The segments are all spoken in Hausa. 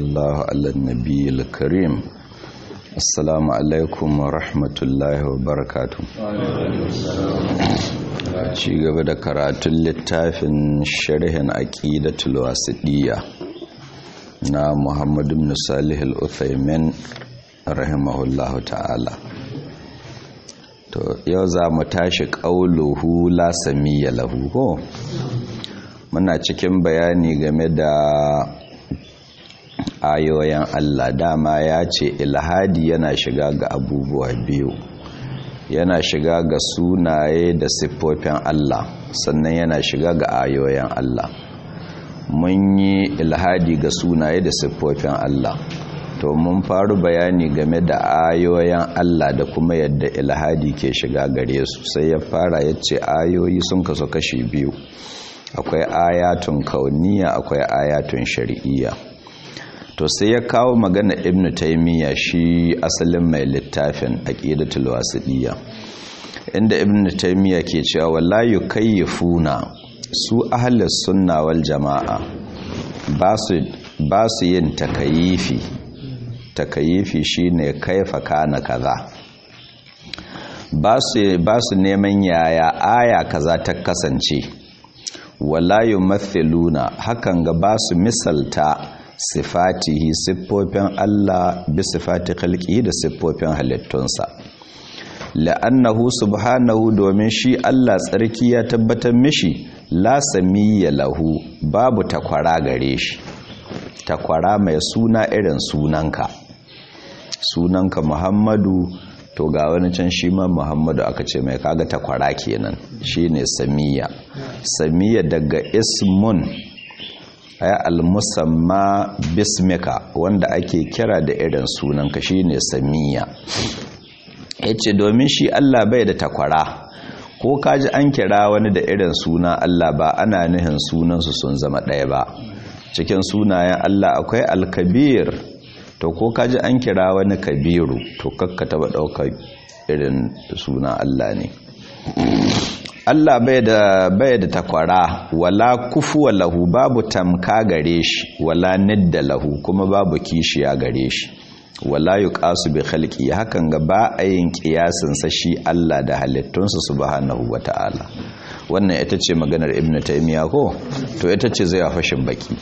الله على النبي الكريم السلام عليكم ورحمة الله وبركاته ci gaba da karatun littafin sharhin aqidatul wasidiyya na Muhammad ibn Salih al-Uthaymin rahimahullahu ta'ala to yau za mu tashi qauluhu la samiyya lahu ko muna cikin bayani game da ayoyin Allah dama ya ce ilhadi yana shiga ga abubuwa biyu yana shiga ga sunaye da siffofin Allah sannan yana shiga ga ayoyin Allah mun yi ilhadi ga sunaye da siffofin Allah to mun faru bayani game da ayoyin Allah da kuma yadda ilhadi ke shiga gare su sai ya fara ya ce ayoyi sun kasu kashi biyu akwai ayatun kauniya akwai ayatun shari'iyya to sai ya kawo magana ibn taymiya shi asalin mai littafin aqidatul wasidiyya inda ibn taymiya ke cewa wala yukayyifuna su ahlus sunna wal jamaa ba su ba su yin takayifi takayifi shine kaifa kana kaza ba su ba su neman yaya aya kaza ta kasance wala yumathiluna hakan ga ba su misalta sifatihi siffofin Allah bi sifati khalqihi da siffofin halittunsa la'annahu subhanahu domin shi Allah tsarki ya tabbatar mishi la samiyya lahu babu takwara gare shi takwara mai suna irin sunanka sunanka Muhammadu to ga wani can shi ma Muhammadu aka ce mai kaga takwara kenan shine samiyya samiyya daga ismun ay al-musamma bismika wanda ake kira da irin sunanka shine samiya yace domin shi Allah bai da takwara ko kaji an kira wani da irin suna Allah ba ana nihin sunansu sun zama ɗaya ba cikin sunayen Allah akwai al-kabir to ko kaji an kira wani kabiru to kakka taba ɗaukar irin suna Allah ne Allah bai da bai da takwara wala kufuwa lahu babu tamka gare shi wala nidda lahu kuma babu kishiya gare shi wala yuqasu bi khalqi hakan ga ba a yin kiyasin sa shi Allah da halittunsa subhanahu wataala wannan ita ce maganar ibnu taymiya ko to ita ce zai fashin baki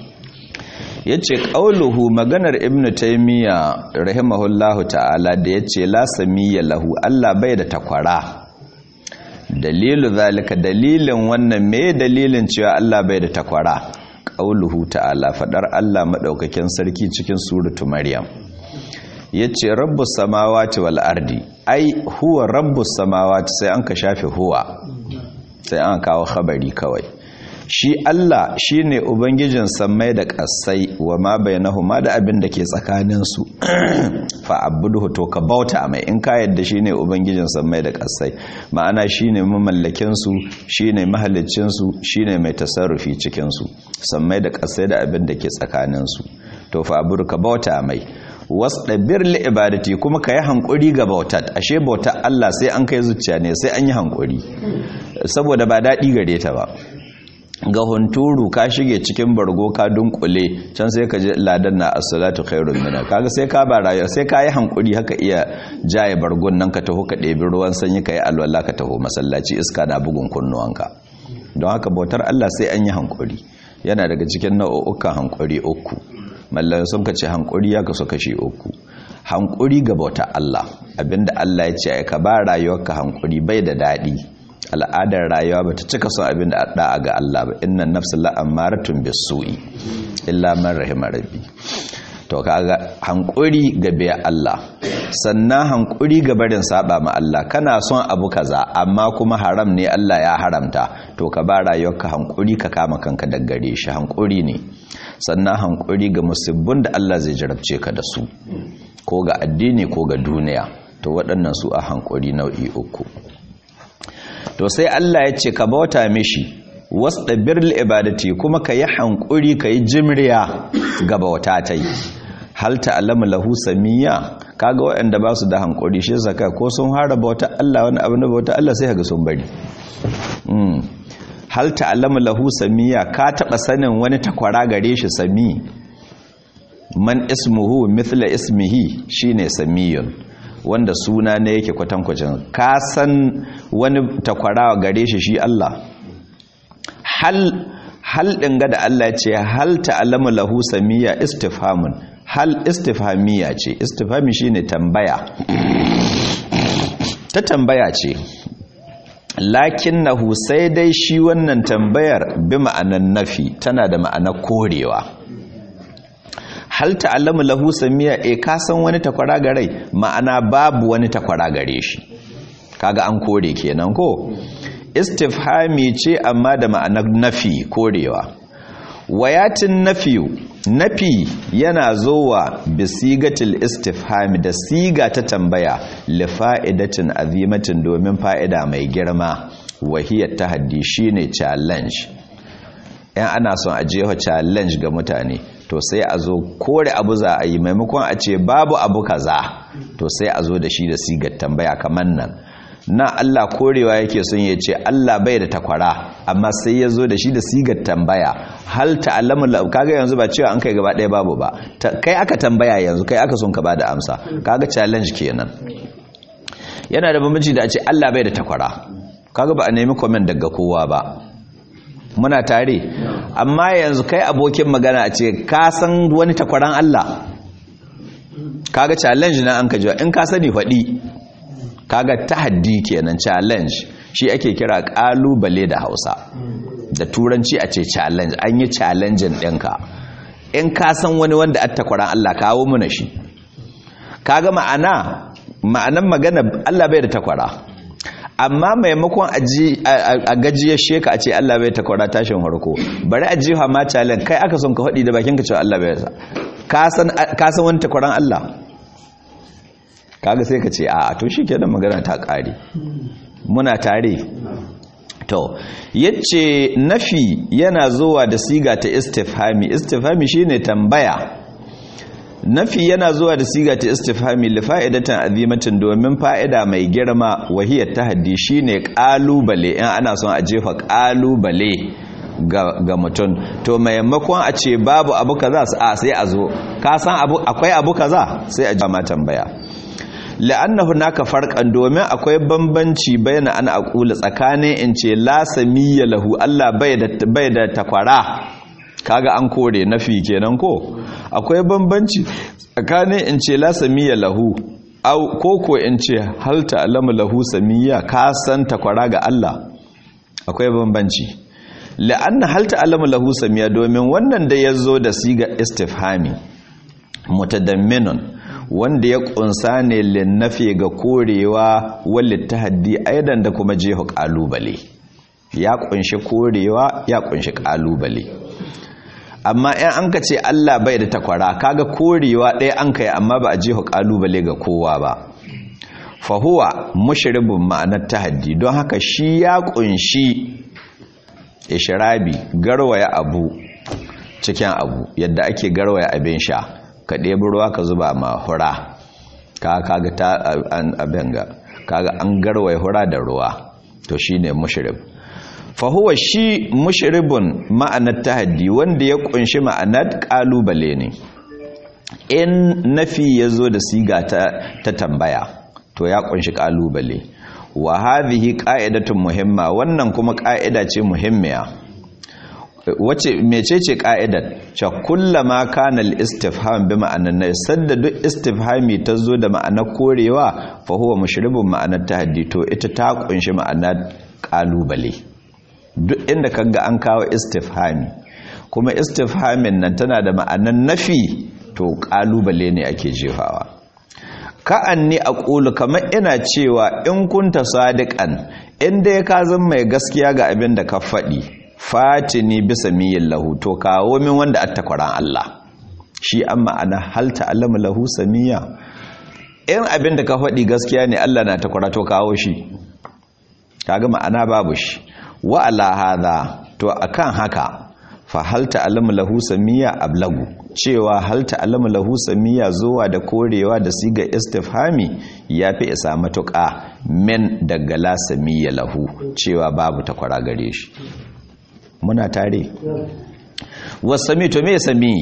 yace qauluhu maganar ibnu taymiya rahimahullahu ta'ala da yace la samiyya lahu Allah bai da takwara dalilu zalika dalilin wannan me dalilin cewa Allah bai da takwara qauluhu ta'ala fadar Allah madaukakin sarki cikin suratu maryam yace rabbus samawati wal ardi ai huwa rabbus samawati sai an ka shafe huwa sai an kawo khabari kawai shi Allah shine ubangijin sammai da ƙasai wa ma bainahuma da abin da ke tsakanin su fa abuduhu to ka bauta mai in ka yadda shine ubangijin sammai da ƙasai ma'ana shine mamallakin su shine mahallicin su shine mai tasarrufi cikin su sammai da ƙasai da abin da ke tsakanin su to fa abudu ka bauta mai wasdabir li ibadati kuma ka yi hankuri ga bautat ashe bautar Allah sai an kai zuciya ne sai an yi hankuri saboda ba daɗi gare ta ba ga hunturu ka shige cikin bargo ka dunkule can sai ka ji ladan na as-salatu khairun minna kaga sai ka ba rayuwa sai ka yi hankuri haka iya jaye bargon nan ka taho ka ɗebi ruwan sanyi ka yi alwala ka taho masallaci iska na bugun kunnuwanka don haka bautar Allah sai an yi hankuri yana daga cikin nau'ukan hankuri uku mallan sun ka ce hankuri ya kaso kashi uku hankuri ga bautar Allah abinda Allah ya ce ka ba rayuwarka hankuri bai da daɗi al'adar rayuwa ba ta cika son abin da da'a ga Allah ba inna nafsu la'amaratun bisu'i illa man rahima rabbi to kaga hankuri ga biya Allah sannan hankuri ga barin saba ma Allah kana son abu kaza amma kuma haram ne Allah ya haramta to ka ba rayuwarka hankuri ka kama kanka daggare shi hankuri ne sannan hankuri ga musibbin da Allah zai jarabce ka da su ko ga addini ko ga duniya to waɗannan su a hankuri nau'i uku to sai Allah ya ce ka bauta mishi wasda birl ibadati kuma ka yi hankuri ka yi jimriya ga bauta ta yi hal ta'lamu lahu samiyya kaga waɗanda ba su da hankuri shi zaka ko sun hara bauta Allah wani abu na bauta Allah sai kaga sun bari hal ta'lamu lahu samiyya ka taba sanin wani takwara gare shi sami man ismuhu mithla ismihi shine samiyun wanda suna ne yake kwatankwacin ka san wani takwara gare shi shi Allah hal hal din ga da Allah ce hal ta'lamu lahu samiya istifhamun hal istifhamiya ce istifhami shine tambaya ta tambaya ce lakinnahu sai dai shi wannan tambayar bi ma'anan nafi tana da ma'anar korewa hal ta'lamu lahu samiya e ka san wani takwara gare ma'ana babu wani takwara gare shi kaga an kore kenan ko istifhami ce amma da ma'anar nafi korewa wayatin nafiyu nafi yana zowa bisigatil istifhami da siga ta tambaya li fa'idatin azimatin domin fa'ida mai girma wahiyar tahaddi shine challenge yan ana son a jefa challenge ga mutane to sai a zo kore abu za a yi maimakon a ce babu abu kaza to sai a zo da shi da sigar tambaya kamar nan na Allah korewa yake son ya ce Allah bai da takwara amma sai ya zo da shi da sigar tambaya hal ta'allamu kaga yanzu ba cewa an kai gaba ɗaya babu ba kai aka tambaya yanzu kai aka son ka bada amsa kaga challenge kenan yana da bambanci da a ce Allah bai da takwara kaga ba a nemi comment daga kowa ba muna tare amma yanzu kai abokin magana a ce ka san wani takwaran Allah kaga challenge na an ka jiwa in ka sani faɗi kaga tahaddi kenan challenge shi ake kira kalubale da Hausa da turanci a ce challenge an yi challenging ɗinka in ka san wani wanda attakwaran Allah kawo muna shi kaga ma'ana ma'anan magana Allah bai da takwara amma maimakon a gajiyar sheka a ce Allah bai takwara tashin harko bari a jiha ma challenge kai aka son ka faɗi da bakin ka cewa Allah bai sa ka san wani takwaran Allah kaga sai ka ce a to shi kenan magana ta ƙare muna tare to yace nafi yana zuwa da siga ta istifhami istifhami shine tambaya nafi yana zuwa da siga ta istifhami li fa'idatan azimatin domin fa'ida mai girma wahiyar tahaddi shine kalubale in ana son a jefa kalubale ga, ga mutum to maimakon a ce babu abu kaza a sai a zo ka san abu akwai abu kaza sai a jama tambaya la'anna hunaka farqan domin akwai bambanci bayan an aqula tsakanin in ce la samiyya lahu Allah bai da bai da takwara kaga an kore nafi kenan ko akwai bambanci tsakanin in ce la samiyya lahu au koko in ce hal ta'lamu lahu samiyya ka san takwara ga Allah akwai bambanci la'anna hal ta'lamu lahu samiyya domin wannan da yazo da siga istifhami mutadamminun wanda ya kunsa ne linnafi ga korewa wallit tahaddi aidan da kuma jeho kalubale ya kunshi korewa ya kunshi kalubale amma in an ka ce Allah bai da takwara kaga korewa ɗaya an kai amma ba a jeho kalubale ga kowa ba fahuwa mushribun ma'anar tahaddi don haka shi ya kunshi ishrabi garwaya abu cikin abu yadda ake garwaya abin sha ka ɗebi ruwa ka zuba ma hura ka kaga ta abin ga kaga an garwaye hura da ruwa to shine mushrib fa huwa shi mushribun ma'anar tahaddi wanda ya kunshi ma'anar kalubale ne in nafi yazo da siga ta ta tambaya to ya kunshi kalubale wa hadhihi qa'idatun muhimma wannan kuma qa'ida ce muhimmiya wace mecece ka'idar cha kullama kana al-istifham bi ma'anan nay sadda duk istifhami tazo da ma'anar korewa fa huwa mushribun ma'anar tahaddi to ita ta kunshi ma'anar kalubale duk inda kaga an kawo istifhami kuma istifhamin nan tana da ma'anar nafi to kalubale ne ake jefawa ka'anni aqulu kamar ina cewa in kunta sadiqan inda ya ka zan mai gaskiya ga abin da ka faɗi fatini bisa miyin lahu to kawo min wanda attakwaran Allah shi an ma'ana hal ta'lamu lahu samiya in abin da ka faɗi gaskiya ne Allah na takwara to kawo shi kaga ma'ana babu shi wa ala hadha to akan haka fa hal ta'lamu lahu samiya ablagu cewa hal ta'lamu lahu samiya zuwa da korewa da siga istifhami yafi isa matuƙa min daga la samiya lahu cewa babu takwara gare shi muna tare wasami to me sami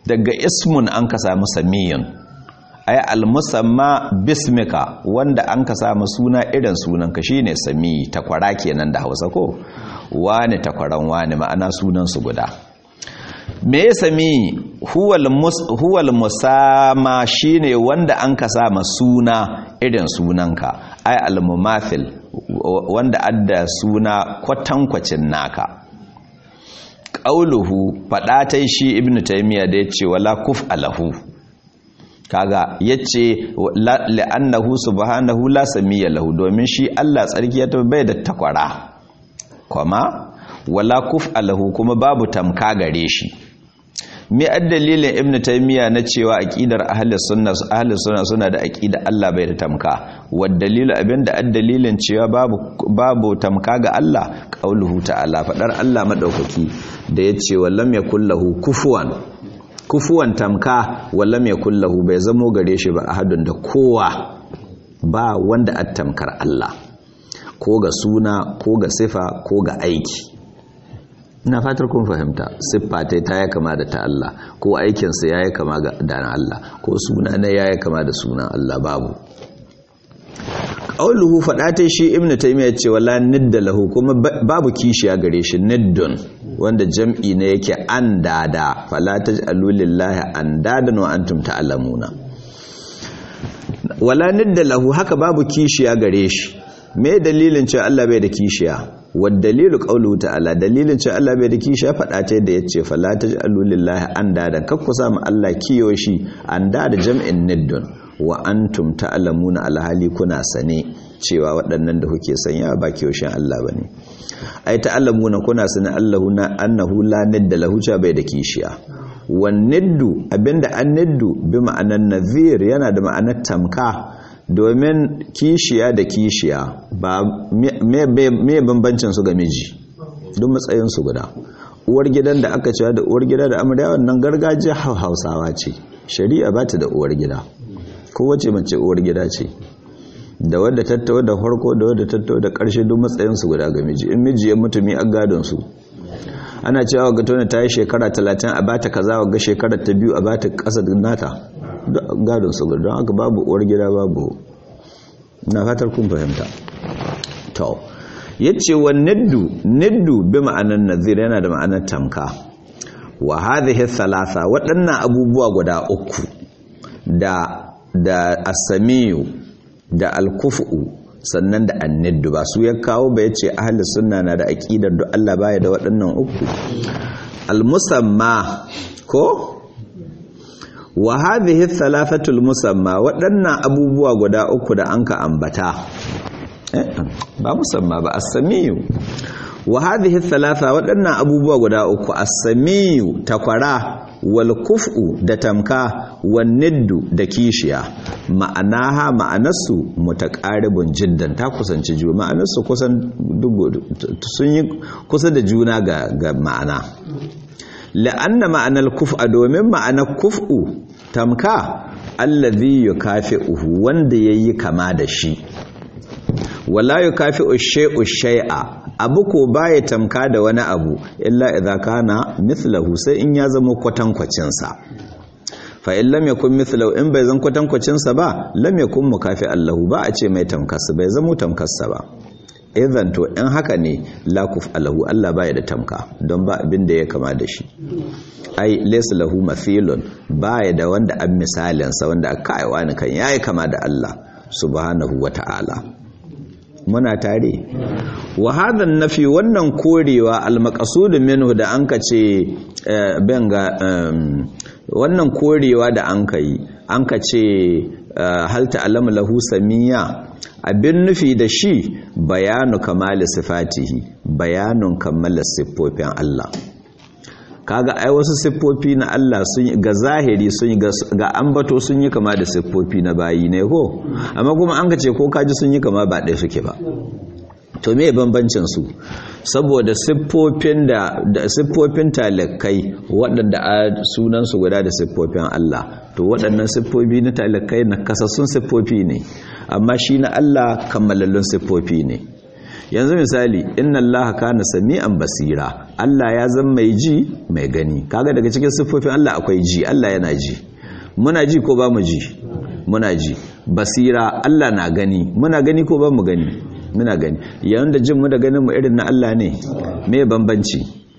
daga ismun an ka samu samiyun ay almusamma bismika wanda an ka samu suna irin sunanka shine sami takwara kenan da Hausa ko wani takwaran wani ma'ana sunan su guda me ya sami huwal musama shine wanda an ka sama suna irin sunanka ay almumathil wanda adda suna kwatankwacin naka qauluhu fada tai shi ibnu taymiya da yace wala kuf alahu kaga yace la'annahu subhanahu la samiyya lahu domin shi Allah tsarki ya bai da takwara kuma wala kuf alahu kuma babu tamka gare shi me dalilin ibnu taymiya na cewa aqidar ahli sunna ahli sunna suna da aqida Allah bai da tamka wad dalilu abinda addalilin cewa babu babu tamka ga Allah qauluhu ta'ala fadar Allah madaukaki da yace wallam yakul lahu kufuwan kufuwan tamka wallam yakul lahu bai zamo gare shi ba ahadun da kowa ba wanda attamkar Allah ko ga suna ko ga sifa ko ga aiki ina fatar kun fahimta siffa ta ta ya kama da ta Allah ko aikinsa ya yi kama da na Allah ko suna na ya yi kama da sunan Allah babu ƙauluhu faɗa ta shi ibn taimiyya ce wala nidda lahu kuma babu kishiya gare shi niddun wanda jam'i ne yake an dada fala taj'alu lillahi an dadan wa antum ta'lamuna wala nidda lahu haka babu kishiya gare shi me dalilin cewa Allah bai da kishiya dalilu qawluhu ta'ala dalilin cewa Allah bai da kishi ya faɗa ta yadda yace fala taj'alu lillahi andada kakku samu Allah kiyo shi andada jam'in niddun wa antum ta'lamuna alhali kuna sane cewa waɗannan da kuke sanya ba kiyoshin Allah bane ai ta'lamuna kuna sane Allahu na annahu la nidda lahu cha bai da kishiya wan niddu abinda an niddu bi ma'anan nadhir yana da ma'anar tamka domin kishiya da kishiya ba me bambancin su ga miji duk matsayin su guda uwar gidan da aka cewa da uwar gida da amarya wannan gargajiya hausawa ce shari'a ba ta da uwar gida kowace mace uwar gida ce da wadda tattawa da farko da wadda tattawa da karshe duk matsayin su guda ga miji in miji ya mutu mi an gadon su ana cewa ga tona ta yi shekara talatin a bata kaza ga shekara ta biyu a bata kasa nata gadon su don haka babu uwar gida babu na fatar kun fahimta to yace wa niddu niddu bi ma'anan nazir yana da ma'anar tamka wa hadhihi thalatha waɗannan abubuwa guda uku da da asamiyu da alkufu sannan da anniddu ba su ya kawo ba yace ahli sunna na da aqidar da Allah baya da waɗannan uku almusamma ko wa hadhihi thalathatul musamma waɗannan abubuwa guda uku da anka ambata eh ba musamma ba as-samiyu wa hadhihi thalatha waɗannan abubuwa guda uku as-samiyu takwara wal kuf'u da tamka wan niddu da kishiya ma'anaha ma'anarsu mutaqaribun jiddan ta kusanci juna ma'anarsu kusan sun yi kusa da juna ga, ga ma'ana la'anna ma'anar kuf'a domin ma'anar kuf'u tamka allazi yukafi'uhu wanda yayi kama da shi wala yukafi'u shay'u shay'a abu ko baya tamka da wani abu illa idza kana mithlahu sai in ya zama kwatankwacin sa fa in lam yakun mithlahu in bai zan kwatankwacin sa ba lam yakun mukafi allahu ba a ce mai tamkarsa bai zama tamkarsa ba idan to in haka ne lakuf alahu Allah baya da tamka don ba abin da ya kama da shi ai laysa lahu mathilun baya da wanda an misalin sa wanda aka aiwa ni kan yayi kama da Allah subhanahu wata'ala muna tare wa hadha nafi wannan korewa al-maqsud minhu da anka ce benga wannan korewa da anka yi anka ce hal ta'lamu lahu samiyya abin nufi da shi bayanu kamali sifatihi bayanun kammala siffofin Allah kaga ai wasu siffofi na Allah sun ga zahiri sun ga ambato sun yi kama da siffofi na bayi ne ko amma kuma an ce ko kaji sun yi kama ba ɗaya suke ba to me bambancin su saboda siffofin da siffofin talakai waɗanda a sunan su guda da siffofin Allah to waɗannan siffofi na talakai na kasassun siffofi ne amma shi na Allah kammalallun siffofi ne yanzu misali inna allaha kana sami'an basira Allah ya zama mai ji mai gani kaga daga cikin siffofin Allah akwai ji Allah yana ji muna ji ko ba mu ji muna ji basira Allah na gani muna gani ko ba mu gani muna gani yayin da jin mu da ganin mu irin na Allah ne me bambanci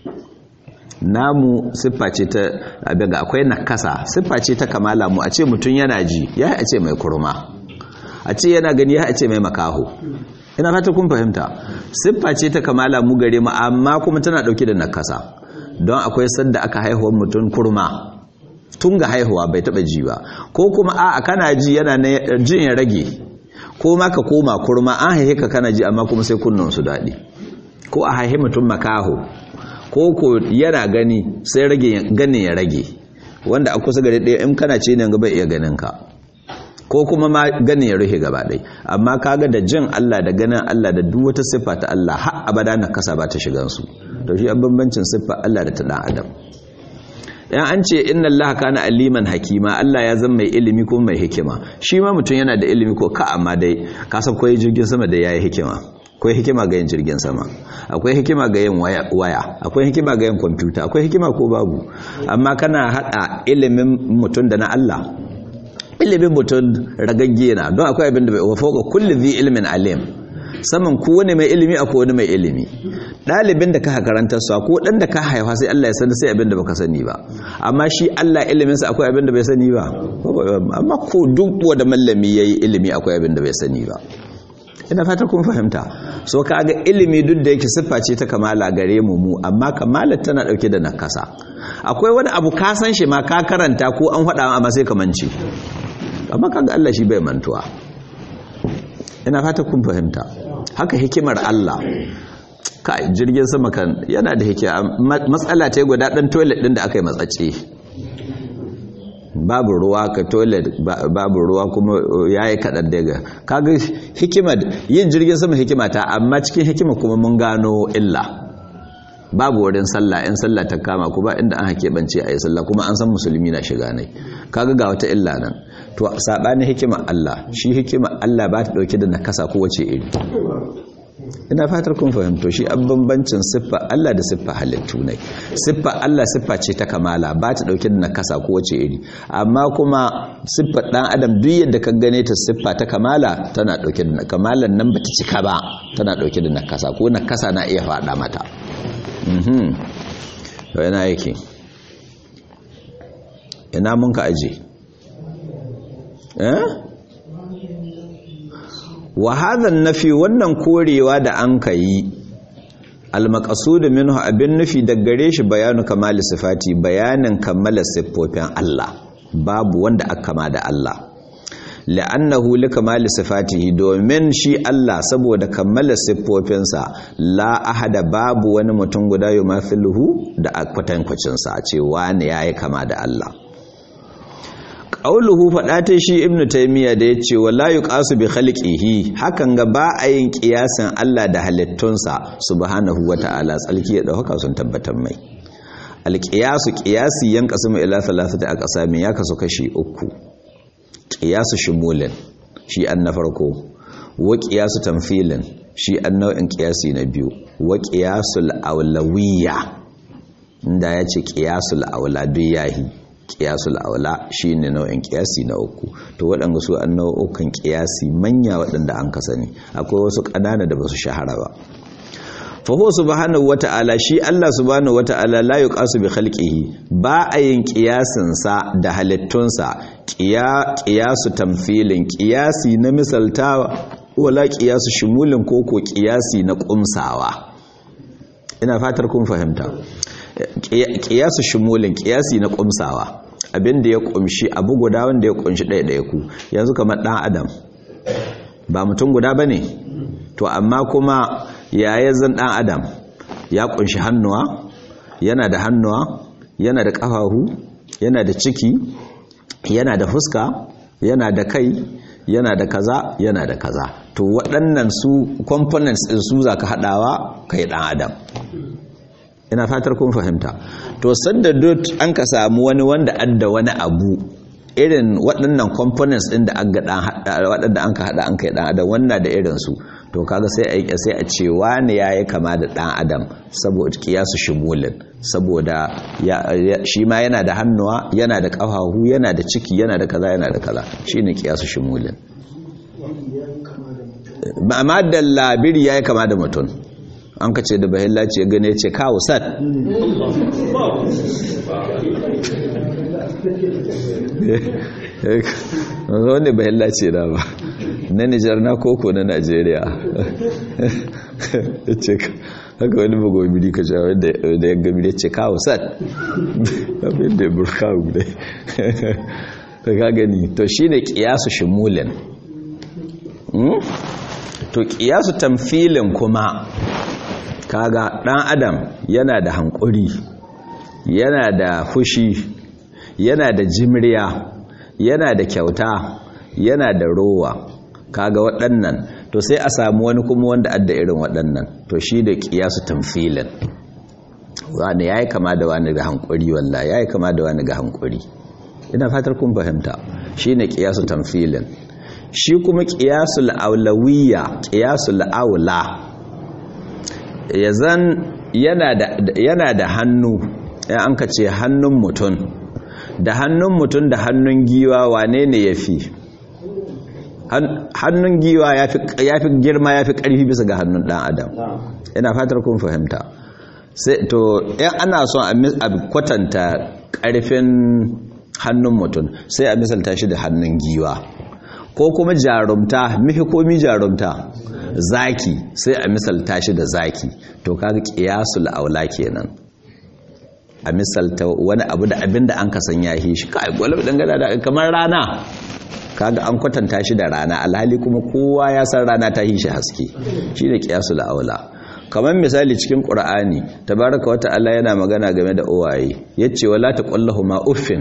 namu siffa ce ta abiga akwai nakasa siffa ce ta kamala mu a ce mutum yana ji ya a ce mai kurma a ce yana gani ya a ce mai makaho ina fata kun fahimta siffa ce ta kamala mu gare mu amma kuma tana dauke da nakasa don akwai sanda aka haihuwar mutum kurma tun ga haihuwa bai taba ji ba ko kuma a kana ji yana jin ya rage ko ma ka koma kurma an haihe ka kana ji amma kuma sai kunnan su daɗi ko a haihe mutum makaho ko ko yana gani sai rage ganin ya rage wanda a kusa gare ɗaya in kana ce ne ga bai iya ganin ka ko kuma ma ganin ya rufe gaba ɗai amma kaga da jin Allah da ganin Allah da duk wata siffa ta Allah har abada na kasa ba ta shigan su to shi bambancin siffa Allah da ta dan adam yan an ce inna Allah kana aliman hakima Allah ya zama mai ilimi ko mai hikima shi ma mutum yana da ilimi ko ka amma dai ka san koyi jirgin sama da yayi hikima akwai hikima ga yin jirgin sama akwai hikima ga yin waya akwai hikima ga yin kwamfuta akwai hikima ko babu amma kana hada ilimin mutum da na Allah ilimin mutum ragagge na don akwai abin da bai wafo ga kulli zai ilimin alim saman ku wani mai ilimi akwai wani mai ilimi ɗalibin da ka karanta su ko ɗan da ka haifa sai Allah ya sani sai abin da baka sani ba amma shi Allah iliminsa akwai abin da bai sani ba amma ko duk wanda mallami yayi ilimi akwai abin da bai sani ba ina fata kun fahimta so kaga ilimi duk da yake siffa ce ta kamala gare mu mu amma kamalar tana dauke da nakasa akwai wani abu ka san shi ma ka karanta ko an faɗa amma sai ka mance amma kaga Allah shi bai mantuwa ina fata kun fahimta haka hikimar Allah kai jirgin sama kan yana da hikima matsala ta guda dan toilet din da aka yi matsace babu ruwa ka toilet babu ruwa kuma yayi kadan daga kaga hikimar yin jirgin sama hikima ta amma cikin hikima kuma mun gano illa babu wurin sallah in sallah ta kama kuma inda an hake bance ayi sallah kuma an san musulmi na shiga ne kaga ga wata illa nan to sabanin hikima Allah shi hikima Allah ba ta dauke da nakasa ko wace iri ina fatar kun fahimto shi an bambancin siffa Allah da siffa halittu ne siffa Allah siffa ce ta kamala ba ta dauke da nakasa ko wace iri amma kuma siffa dan adam duk yadda ka gane ta siffa ta kamala tana dauke da kamalan nan bata cika ba tana dauke da nakasa ko nakasa na iya fada mata mhm to yana yake ina mun ka aje eh wa hadhan nafi wannan korewa da an kai almaqsud minhu abin nufi da gare shi bayanu kamali sifati bayanin kammala siffofin Allah babu wanda aka kama da Allah la'annahu likamali sifatihi domin shi Allah saboda kammala siffofinsa la ahada babu wani mutum guda yumathiluhu da kwatankwacin sa ce wani yayi kama da Allah qauluhu fada ta shi ibnu taymiya da yace wala yuqasu bi khalqihi hakan ga ba a yin kiyasin Allah da halittunsa subhanahu wata'ala tsalki da haka sun tabbatar mai alqiyasu qiyasi yanqasimu ila thalathati aqsamin ya kasu kashi uku qiyasu shumulin shi an na farko wa qiyasu tamfilin shi an nau'in qiyasi na biyu wa qiyasul awlawiyya inda yace qiyasul awla yahi kiyasul aula shine nau'in kiyasi na uku to waɗanda su an nau'ukan kiyasi manya waɗanda an ka sani akwai wasu ƙanana da basu shahara ba fa huwa subhanahu wata'ala shi Allah subhanahu wata'ala la yuqasu bi khalqihi ba a yin kiyasin sa da halittunsa kiyasu tamfilin kiyasi na misaltawa wala kiyasu shumulin koko kiyasi na kumsawa ina fatar kun fahimta kiyasu shumulin kiyasi na kumsawa abinda ya kumshi abu guda wanda ya kunshi ɗaya ɗaya ku yanzu kamar ɗan adam ba mutum guda ba ne to amma kuma yaya zan ɗan adam ya kunshi hannuwa yana da hannuwa yana da ƙafahu yana da ciki yana da fuska yana da kai yana da kaza yana da kaza to waɗannan su components ɗin su za ka haɗawa kai ɗan adam ina fatar kun fahimta to sanda dot an ka samu wani wanda adda wani abu irin waɗannan components ɗin da an ga waɗanda an ka haɗa an kai ɗan adam wannan da irin su to kaga sai a sai a ce wani yayi kama da dan adam saboda kiyasu shumulin saboda shi ma yana da hannuwa yana da kafahu yana da ciki yana da kaza yana da kaza shine kiyasu shumulin amma da labiri yayi kama da mutum an ka ce da bahilla ce gane ce kawo sat wanda bahilla ce da ba na nijar na koko na najeriya ce haka wani magwamiri ka sha wanda ya gami ce kawo sat abin da ya burkawu dai ka gani to shi ne kiyasu shimulin to kiyasu tamfilin kuma kaga dan adam yana da hankuri yana da fushi yana da jimriya yana da kyauta yana da rowa kaga waɗannan to sai a samu wani kuma wanda adda irin waɗannan to shi da kiyasu tamfilin wani yayi kama da wani ga hankuri wallahi yayi kama da wani ga hankuri ina fatar kun fahimta shine kiyasu tamfilin shi kuma kiyasul aulawiyya kiyasul aula yazan yana da yana da hannu in an ka ce hannun mutum da hannun mutum da hannun giwa wane ne yafi hannun giwa yafi yafi girma yafi karfi bisa ga hannun dan adam ina fatar kun fahimta sai to in ana son a kwatanta karfin hannun mutum sai a misalta shi da hannun giwa ko kuma jarumta mihi komi jarumta zaki sai a misalta shi da zaki to kaga qiyasul aula kenan a misalta wani abu da abin da an kasan ya yi shi kai gwalab dangana da kamar rana kaga an kwatanta shi da rana alhali kuma kowa ya san rana ta yi shi haske shine qiyasul aula kamar misali cikin qur'ani tabaraka wa ta'ala yana magana game da uwaye yace wala taqullahu ma uffin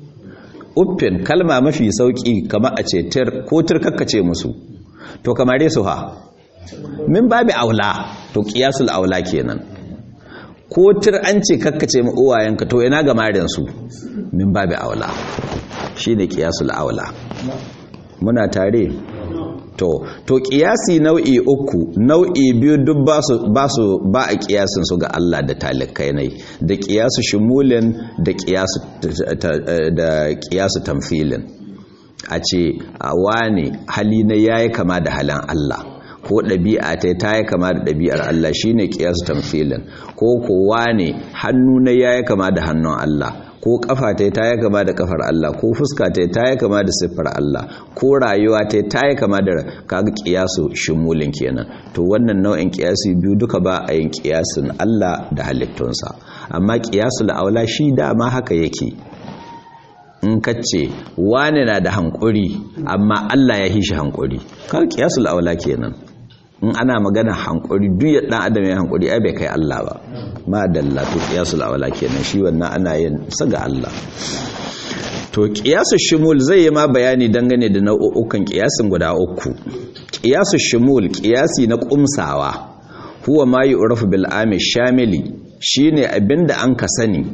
uffin kalma mafi sauki kama a ce tir ko tir kakkace musu to kamare su ha min babi aula to qiyasul aula kenan ko tir an ce kakkace mu uwayenka to ina ga marin su min babi aula shine qiyasul aula muna tare to to qiyasi nau'i uku nau'i biyu duk ba su ba su ba a qiyasin su ga Allah da talikai ne da qiyasu shumulin da qiyasu da qiyasu tamfilin a ce a wane hali na yayi kama da halin Allah ko ɗabi'a ta ta yi kama da ɗabi'ar Allah shine qiyasu tamfilin ko kowa ne hannu na yayi kama da hannun Allah ko kafa ta ta yi kama da kafar Allah ko fuska ta ta yi kama da siffar Allah ko rayuwa ta ta yi kama da kaga kiyasu shimulin kenan to wannan nau'in kiyasi biyu duka ba a yin kiyasin Allah da halittunsa amma kiyasul aula shi dama haka yake in kace wane na da hankuri amma Allah ya hishi hankuri kaga kiyasul aula kenan in ana magana hankuri duk ya dan adam ya hankuri ai bai kai Allah ba ma dalla to qiyasul awla kenan shi wannan ana yin sa ga Allah to qiyasul shumul zai yi ma bayani dangane da nau'ukan qiyasin guda uku qiyasul shumul qiyasi na kumsawa huwa ma yu'rafu bil ami shamili shine abinda an ka sani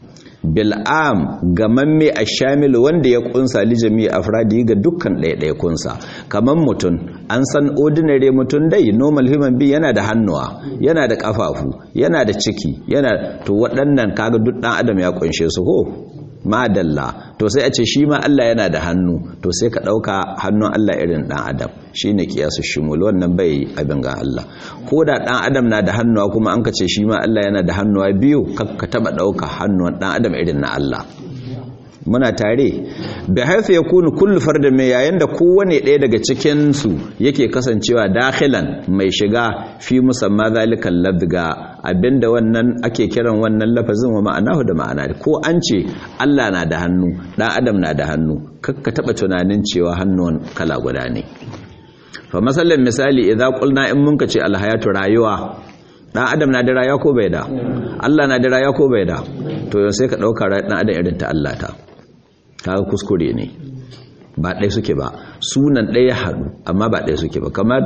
bil'am gamamme a shamilu wanda ya kunsa lijami afradi ga dukkan ɗaiɗaikunsa kamar mutum an san ordinary mutum dai normal human being yana da hannuwa yana da ƙafafu yana da ciki yana to waɗannan kaga duk ɗan adam ya kunshe su ko madalla to sai a ce shi ma Allah yana da hannu to sai ka ɗauka hannun Allah irin ɗan adam shi ne kiyasu shimul wannan bai abin ga Allah ko da ɗan adam na da hannuwa kuma an ka ce shi ma Allah yana da hannuwa biyu ka taɓa ɗauka hannun ɗan adam irin na Allah muna tare bai haifa ya kunu kullu farda mai yayin da kowane ɗaya daga cikinsu yake kasancewa dakhilan mai shiga fi musamman zalikan labga abinda wannan ake kiran wannan lafazin wa ma'anahu da ma'ana ko an ce Allah na da hannu ɗan adam na da hannu kakka taɓa tunanin cewa hannun kala guda ne fa masallan misali idan qulna in mun ka ce alhayatu rayuwa dan adam na da rayuwa ko bai da Allah na da rayuwa ko bai da to yau sai ka dauka dan adam irin ta Allah ta kaga kuskure ne ba ɗaya suke ba sunan ɗaya haɗu amma ba ɗaya suke ba kamar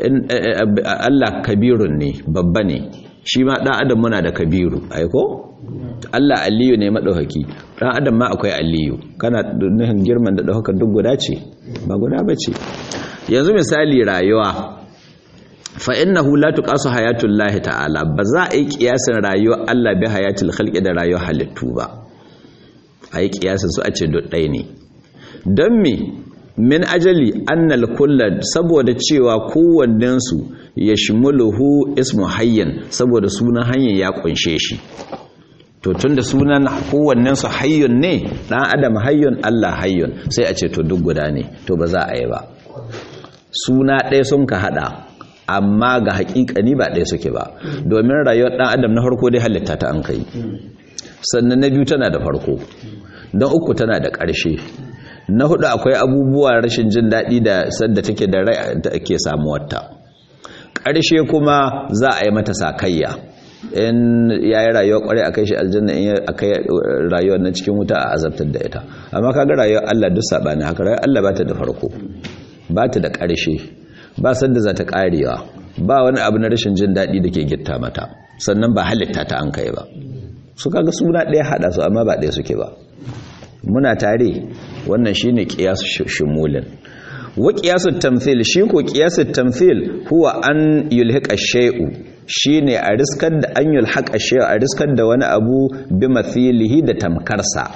Allah kabirun ne babba ne shi ma ɗan adam muna da kabiru aiko Allah aliyu ne maɗauhaki ɗan adam ma akwai aliyu kana nuhin girman da ɗaukar duk guda ce ba guda ba ce yanzu misali rayuwa fa innahu la tuqasu hayatul lahi ta'ala ba za a yi kiyasin rayuwar Allah bi hayatul khalqi da rayuwar halittu ba a yi kiyasin su a ce ɗaya ne don me min ajali annal kullad saboda cewa kowannensu ya shimuluhu ismu hayyan saboda sunan hanyar ya kunshe shi to tunda sunan kowannensu hayyun ne dan adam hayyun Allah hayyun sai a ce to duk guda ne to ba za a yi ba suna ɗaya sun ka hada amma ga hakikani ba ɗaya suke ba domin rayuwar dan adam na farko dai halitta ta an kai sannan na biyu tana da farko don uku tana da ƙarshe na hudu akwai abubuwa rashin jin daɗi da sadda take da rai da ake samuwarta ƙarshe kuma za a yi mata sakayya in ya yi rayuwa ƙwarai a kai shi aljanna in a kai rayuwar na cikin wuta a azabtar da ita amma kaga rayuwar Allah duk saɓani haka rayuwar Allah ba ta da farko ba ta da ƙarshe ba sadda za ta ƙarewa ba wani abu na rashin jin daɗi da ke gitta mata sannan ba halitta ta an kai ba su kaga suna ɗaya haɗa su amma ba ɗaya suke ba muna tare wannan shine qiyasu shumulin wa qiyasu tamthil shi ko qiyasu tamthil huwa an yulhiqa shay'u shine a riskar da an yulhaqa shay'u a riskar da wani abu bi mathilihi da tamkarsa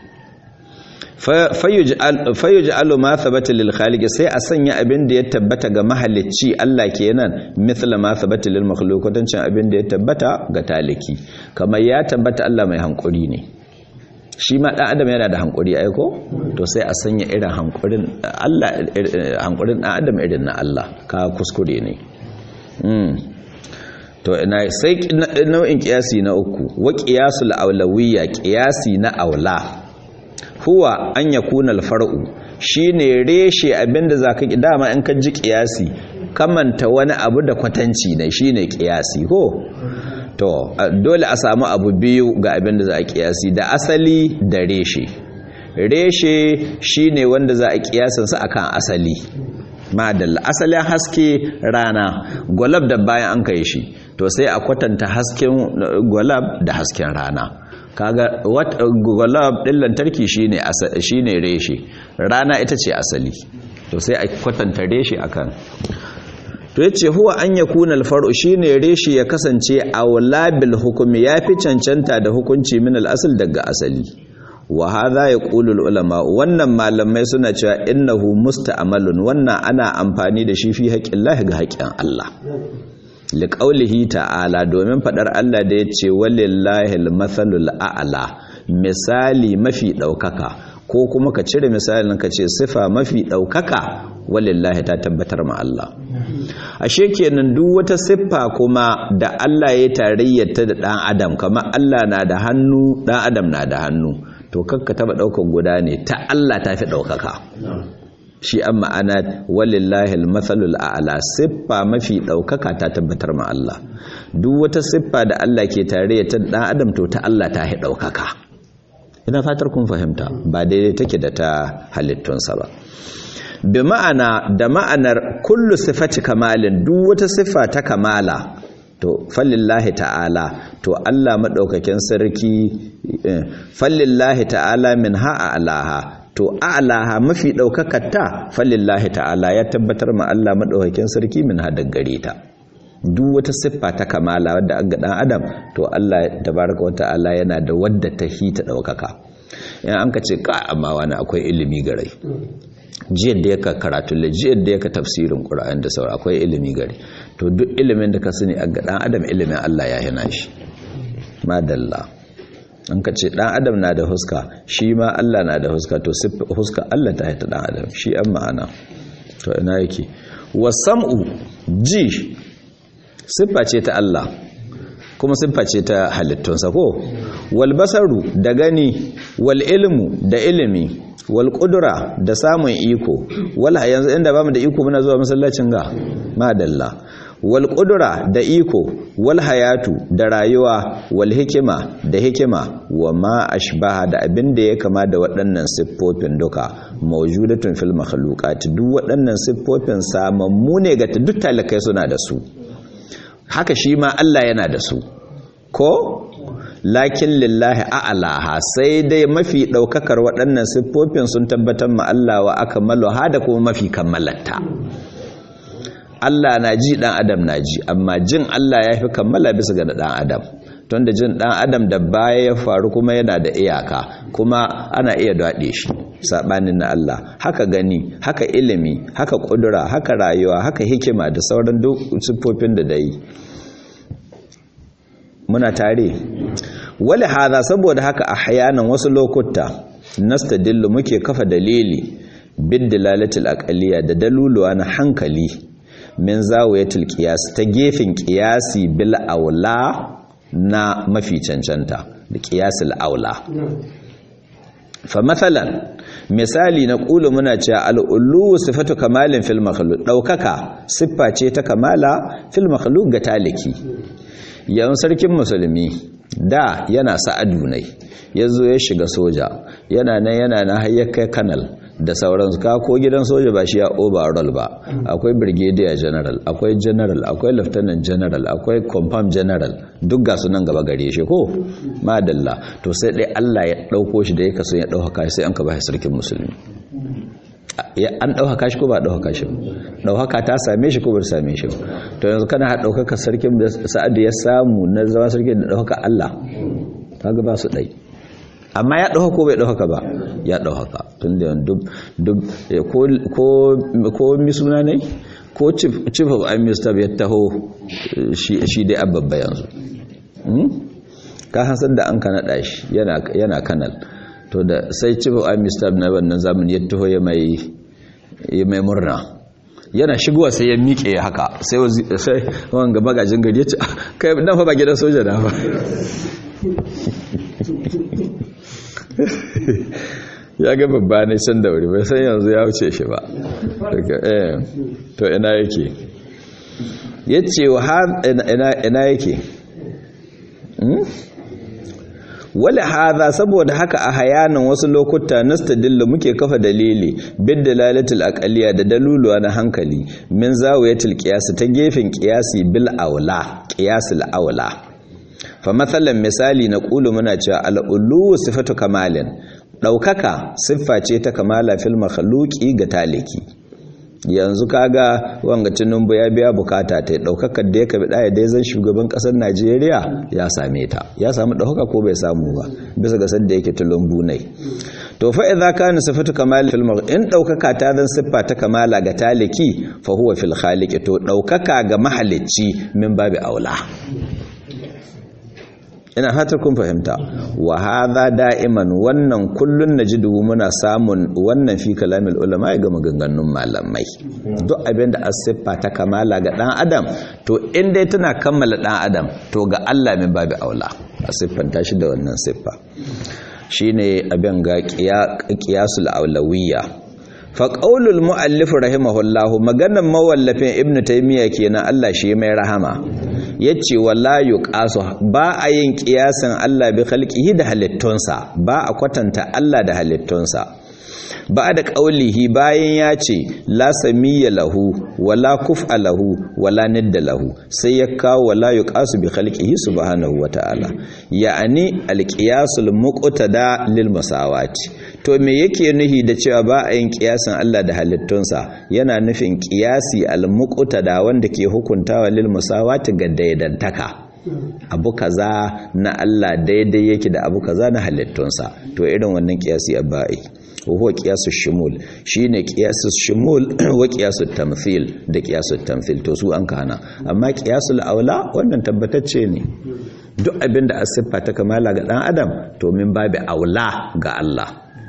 fayuj'alu ma thabata lil khaliq sai a sanya abin da ya tabbata ga mahalicci Allah kenan mithla ma thabata lil makhluq kwatancin abin da ya tabbata ga taliki kamar ya tabbata Allah mai hankuri ne shi ma ɗan adam yana da hankuri aiko to sai a sanya irin hankurin Allah hankurin ɗan adam irin na Allah ka kuskure ne to ina sai nau'in kiyasi na uku wa qiyasul aulawiyya kiyasi na aula huwa an yakuna al-far'u shine reshe abinda zaka ki dama in ka ji kiyasi kamanta wani abu da kwatanci ne shine kiyasi ko to dole a samu abu biyu ga abin da za a kiyasi da asali da reshe reshe shine wanda za a kiyasansa akan asali madalla asalin haske rana gwalab da bayan an kai shi to sai a kwatanta hasken gwalab da hasken rana kaga gwalab din lantarki shine shine reshe rana ita ce asali to sai a kwatanta reshe akan to yace huwa an yakuna alfar'u shine reshi ya kasance awla bil hukmi yafi cancanta da hukunci min al-asl daga asali wa hadha yaqulu ulama wannan malamai suna cewa innahu musta'malun wannan ana amfani da shi fi haƙƙin ga haƙƙin Allah liqaulihi ta'ala domin fadar Allah da yace walillahi al-mathalul a'la misali mafi daukaka ko kuma ka cire misalin ka ce sifa mafi daukaka walillahi ta tabbatar ma Allah ashe kenan duk wata siffa kuma da Allah ya tarayyata da dan adam kamar Allah na da hannu dan adam na da hannu to kakka taba daukar guda ne ta Allah ta fi daukaka shi an ma'ana walillahi almathalul a'la siffa mafi daukaka ta tabbatar ma Allah duk wata siffa da Allah ke tarayyata da dan adam to ta Allah ta fi daukaka ina fatar kun fahimta ba daidai take da ta halittunsa ba bi ma'ana da ma'anar kullu sifati kamalin duk wata siffa ta kamala to fallillahi ta'ala to Allah madaukakin sarki fallillahi ta'ala min ha'a alaha to a'laha mafi daukakar ta fallillahi ta'ala ya tabbatar ma Allah madaukakin sarki min ha gare ta duk wata siffa ta kamala wadda an ga dan adam to Allah tabaraka wa ta'ala yana da wadda ta hita daukaka in an ka ce ka amma wani akwai ilimi gare jiyar da yaka karatu la jiyar da yaka tafsirin qur'ani da sauran akwai ilimi gare to duk ilimin da ka sani a ga dan adam ilimin Allah ya hina shi madalla an ka ce dan adam na da huska shi ma Allah na da huska to huska Allah ta haita dan adam shi an ma'ana to ina yake wasam'u ji siffa ce ta Allah kuma siffa ce ta halittunsa ko wal basaru da gani wal ilmu da ilimi wal qudra da samun iko wal yanzu inda bamu da iko muna zuwa masallacin ga madalla wal qudra da iko wal hayatu da rayuwa wal hikima da hikima wa ma ashbaha da abin da ya kama da waɗannan siffofin duka mawjudatun fil makhluqat duk waɗannan siffofin samammu ne ga duk talakai suna da su haka shi ma Allah yana da su ko lakin lillahi a'laha sai dai mafi daukakar waɗannan siffofin sun tabbatar ma Allah wa akmalu hada kuma mafi kammalata Allah na ji dan adam na ji amma jin Allah ya fi kammala bisa ga dan adam tun da jin dan adam da baya ya faru kuma yana da iyaka kuma ana iya daɗe shi saɓanin na Allah haka gani haka ilimi haka ƙudura haka rayuwa haka hikima da sauran duk siffofin da dai muna tare wali hada saboda haka a hayanan wasu lokuta nastadillu muke kafa dalili bid dalalatul aqliya da daluluwa na hankali min zawiyatul qiyas ta gefen qiyasi bil aula na mafi cancanta da qiyasul aula fa mathalan misali na ƙulu muna cewa al'ullu sifatu kamalin fil makhluq daukaka siffa ce ta kamala fil makhluq ga taliki yan sarkin musulmi da yana sa'adu ne yazo ya shiga soja yana nan yana na hayyaka kanal da sauransu ka ko gidan soja ba shi ya overall ba akwai brigadier general akwai general akwai lieutenant general akwai confirm general duk ga sunan gaba gare shi ko madalla to sai dai Allah ya dauko shi da ya kaso ya dauka sai an ka ba sarkin musulmi an dauka shi ko ba dauka shi dauka ta same shi ko ba same shi to yanzu kana ha dauka sarkin da Sa'ad ya samu na zama sarkin da dauka Allah kaga ba su dai amma ya ɗauka ko bai ɗauka ba ya ɗauka tun da duk ko misuna ne ko chief of army staff ya taho shi dai ababba yanzu ka hansar da an ka naɗa shi yana kanal to da sai chief of army staff na wannan zamani ya taho ya mai murna yana shigowa sai ya miƙe haka sai wanga magajin gari ya ce kai nan fa ba gidan soja na ba ya ga babba ne can da wuri bai san yanzu ya wuce shi ba to ina yake ya ce wa ina yake wale haza saboda haka a hayanin wasu lokuta nastadillu muke kafa dalili bid dalalatul aqliya da daluluwa na hankali min zawiyatul qiyas ta gefen qiyasi bil aula qiyasul aula fa matsalan misali na ƙulu muna cewa al'ulu sifatu kamalin ɗaukaka siffa ce ta kamala fil makhluki ga taliki yanzu kaga wanga tinubu ya biya bukata ta ɗaukakar da ya kabi ɗaya dai zan shugaban ƙasar najeriya ya same ta ya samu ɗaukaka ko bai samu ba bisa ga sadda yake tulumbu ne to fa idza kana sifatu kamal fil in ɗaukaka ta zan siffa ta kamala ga taliki fa huwa fil khaliq to ɗaukaka ga mahalicci min babi aula ina hatar kun fahimta wa hadha da'iman wannan kullun najidu muna samun wannan fi kalamil ulama ga maganganun malamai duk abin da asiffa ta kamala ga dan adam to in dai tana kammala dan adam to ga Allah min babu aula asiffan ta shi da wannan siffa shine abin ga qiyasul aulawiyya fa qaulul muallif rahimahullahu maganan mawallafin ibnu taymiya kenan Allah shi mai rahama yace wala yuqasu ba a yin kiyasan Allah bi khalqihi da halittunsa ba a kwatanta Allah da halittunsa ba da qaulihi bayan ya ce la samiyya lahu wala kuf'a lahu wala nidda lahu sai ya kawo wala yuqasu bi khalqihi subhanahu wata'ala ya'ani alqiyasul muqtada lil musawati to me yake nuhi da cewa ba a yin kiyasin Allah da halittunsa yana nufin kiyasi al-muqtada wanda ke hukuntawa lil musawati ga daidantaka abu kaza na Allah daidai yake da abu kaza na halittunsa to irin wannan kiyasi abai huwa qiyasu shumul shine qiyasu shumul wa qiyasu tamthil da qiyasu tamthil to su an kana amma qiyasul aula wannan tabbatacce ne duk abinda asiffa ta kamala ga dan adam to min babu aula ga Allah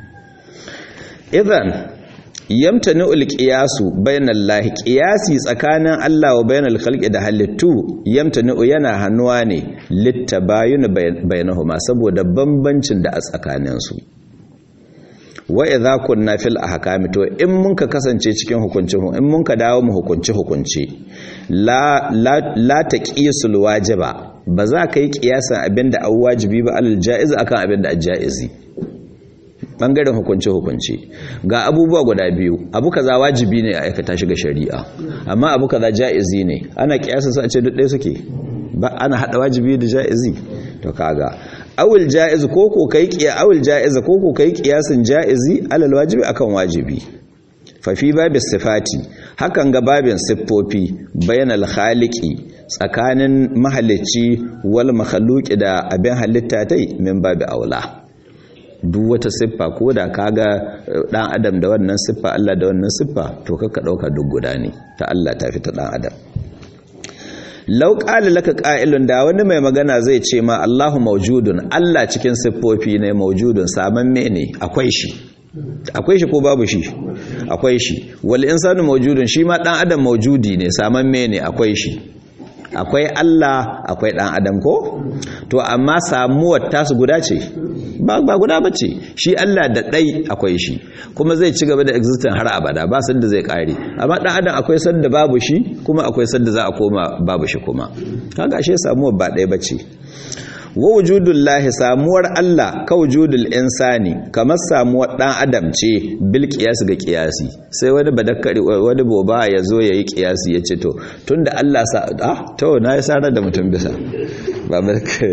idan yamtani ulqiyasu bainallahi qiyasi tsakanin Allah wa bainal khalqi da halittu yamtani yana hannuwa ne littabayun bainahuma saboda bambancin da a tsakanin su wa idza kunna fil ahkami to in mun ka kasance cikin hukunci in mun ka dawo mu hukunci hukunci la la, la taqisul wajiba ba za ka yi kiyasan abinda an wajibi ba alal jaiz akan abinda ajaizi bangaren hukunce-hukunce ga abubuwa guda biyu abu kaza wajibi ne a aikata shi ga shari'a amma abu kaza ja'izi ne ana kiyasa su a ce duk suke ba ana hada wajibi da ja'izi to kaga awul ja'iz ko ko kai kiya awul ja'iz ko ko kai kiyasin ja'izi alal wajibi akan wajibi fafi babin sifati hakan ga babin siffofi bayan alhaliki tsakanin mahalicci wal makhaluki da abin halitta tai min babi aula duk wata siffa ko da kaga dan adam da wannan siffa Allah da wannan siffa to kaka dauka duk guda ne ta Allah ta fi ta dan adam law qala laka qa'ilun da wani mai magana zai ce ma Allahu mawjudun Allah cikin siffofi ne mawjudun saman ne akwai shi akwai shi ko babu shi akwai shi wal insanu mawjudun shi ma dan adam mawjudi ne saman ne akwai shi akwai Allah akwai dan adam ko to amma samuwar tasu guda ce ba ba guda bace shi Allah da dai akwai shi kuma zai ci gaba da existing har abada ba san da zai kare amma dan adam akwai san da babu shi kuma akwai san da za a koma babu shi kuma kaga ashe samuwar ba dai bace wa wujudullahi samuwar Allah ka wujudul insani kamar samuwar dan adam ce bil qiyas ga qiyasi sai wani badakkari wani boba ya zo yayi qiyasi ya ce to tunda Allah sa ah to na yi sanar da mutum bisa ba barka